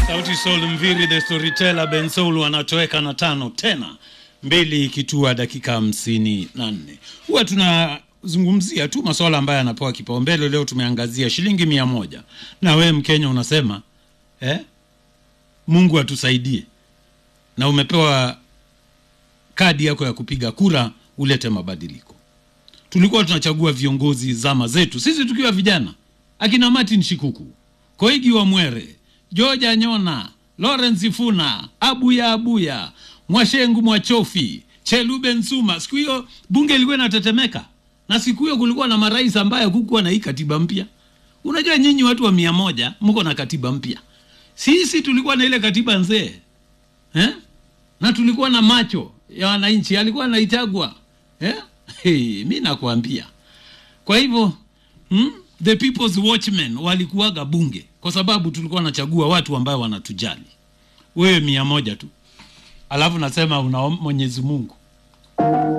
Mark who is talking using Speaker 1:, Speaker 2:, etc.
Speaker 1: Sauti Sol Mviri the storyteller Ben Soul wanatoweka na tano tena mbili ikitua dakika hamsini na nne. Huwa tunazungumzia tu masuala ambayo yanapewa kipaumbele. Leo tumeangazia shilingi mia moja na wewe Mkenya unasema eh, Mungu atusaidie, na umepewa kadi yako ya kupiga kura ulete mabadiliko. Tulikuwa tunachagua viongozi zama zetu sisi tukiwa vijana, akina Martin Shikuku, Koigi wa Mwere, George Anyona, Lawrence Ifuna, Abuya Abuya, Mwashengu Mwachofi, Chelube Nsuma. Siku hiyo bunge ilikuwa inatetemeka, na siku hiyo kulikuwa na marais ambaye hakukuwa na hii katiba mpya. Unajua nyinyi watu wa mia moja mko na katiba mpya, sisi tulikuwa na ile katiba nzee eh? na tulikuwa na macho ya wananchi, alikuwa anaitagwa eh? Hey, mi nakwambia. Kwa hivyo hmm? the people's watchmen walikuwaga bunge kwa sababu tulikuwa nachagua watu ambao wanatujali. Wewe mia moja tu, alafu nasema una Mwenyezi Mungu